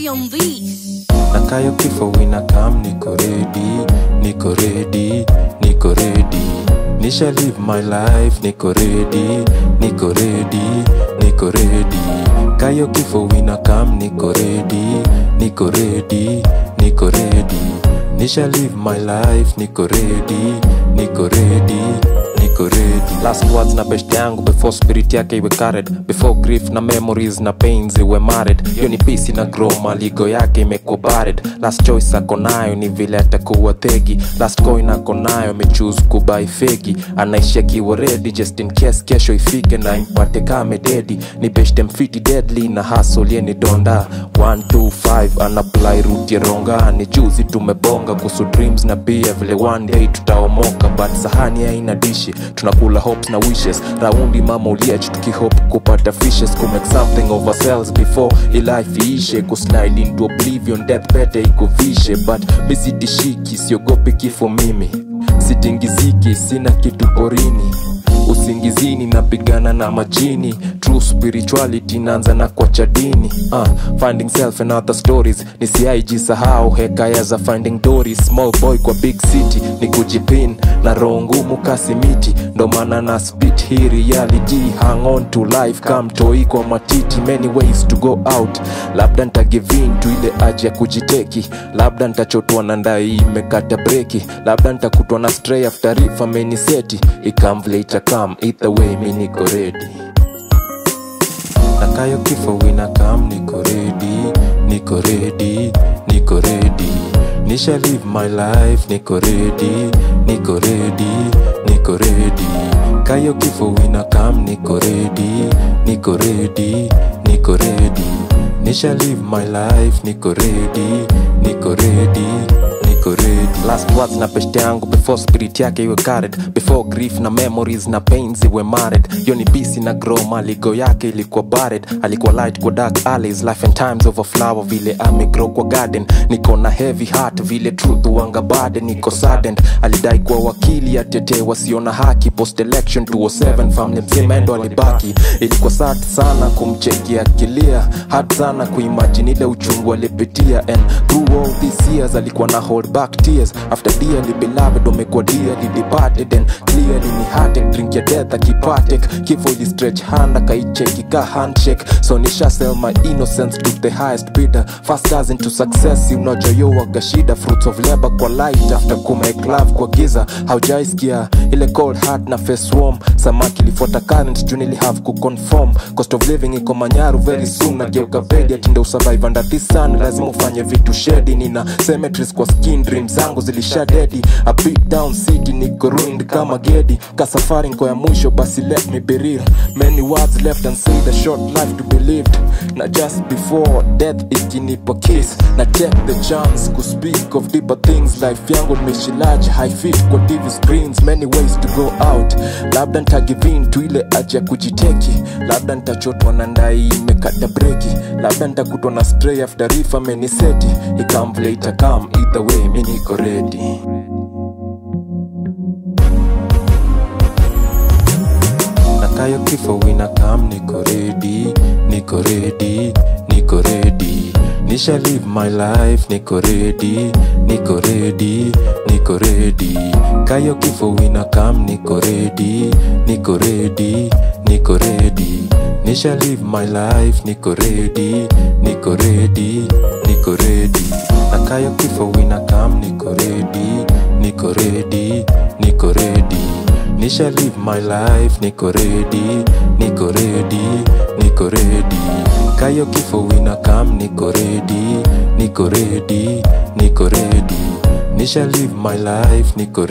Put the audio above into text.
G on these. na kayo kifo wina kam niko redi niko redi niko redi nisha live my life niko redi niko redi niko redi kayo kifo wina kam niko redi niko redi niko redi nisha live my life niko redi niko redi niko ready last words na best yangu before spirit yake iwe carried before grief na memories na pains iwe married hiyo ni peace na grow maligo yake imekuwa buried last choice ako nayo ni vile atakuwa thegi last coin ako nayo amechoose kubai fegi anaishi akiwa ready just in case kesho ifike na impate kame dedi ni best mfiti deadly na hustle yeni donda 125 anapply route ya ronga ni juzi tumebonga kuhusu dreams na pia vile one day tutaomoka but sahani haina dishi tunakula hopes na wishes raundi mama uliach tukihope kupata fishes kumake something of ourselves before ilife iishe kuslide into oblivion death pete ikuvishe but misitishiki siogopi kifo mimi sitingiziki sina kitu porini usingizini napigana na majini true spirituality naanza na kwa chadini uh, finding self and other stories nisiaijisahau hekaya za finding dories small boy kwa big city ni kujipin na roho ngumu kasimiti ndo maana na spit hii reality hang on to life kam toi kwa matiti many ways to go out labda ntagivin tu ile aji ya kujiteki labda ntachotwa na ndai imekata breki labda ntakutwa na stray after if ameniseti ikam vile itakam either way mi niko ready nakayo kifo wina kam niko ready niko ready niko ready nisha live my life niko ready niko ready niko ready kayo kifo wina kam niko ready niko ready niko ready nisha live my life niko ready niko ready niko ready last words na peshte yangu before spirit yake iwe carried before grief na memories na pains iwe married hiyo ni bisi na grow maligo yake ilikuwa buried alikuwa light kwa dark alleys life and times of a flower vile amegrow kwa garden niko na heavy heart vile truth wanga bade niko saddened alidai kwa wakili atetee wasio na haki post election 207 family mzima ndo alibaki ilikuwa sad sana kumcheki akilia hard sana kuimagine ile uchungu alipitia and through all these years alikuwa na hold back tears after dearly beloved umekuwa dearly departed and clearly ni heartache drink ya death akipatek kifo ili stretch hand akaicheki ka handshake so nisha sell my innocence to the highest bidder fast as into success unajoyowaga shida fruits of labor kwa light after kumake love kwa giza haujaisikia ile cold heart na face warm samaki ilifuata current juu nili have kuconform cost of living iko manyaru very soon nageuka bedi atinde usurvive under this sun lazima ufanye vitu shedi nina cemeteries kwa skin dream zangu zilisha dedi a beat down city niko ruined kama gedi ka safari nko ya mwisho basi let me be real many words left and say the short life to be lived na just before death ikinipa kiss na take the chance ku speak of deeper things life yangu nimeshilaji high fit kwa tv screens many ways to go out labda ntagivin tu ile aji ya kujiteki labda ntachotwa na ndai imekata breki labda ntakutwa na stray after if ameniseti ikam vile itakam either way mi niko ready nakayo kifo wina kam niko ready niko ready niko ready nisha live my life niko ready niko ready niko ready kayo kifo wina kam niko ready niko ready niko ready nisha live my life niko ready niko ready niko ready nakayo kifo wina kam niko ready niko ready niko ready nisha live my life niko ready niko ready niko ready kayo kifo wina kam niko ready niko ready niko ready nisha live my life niko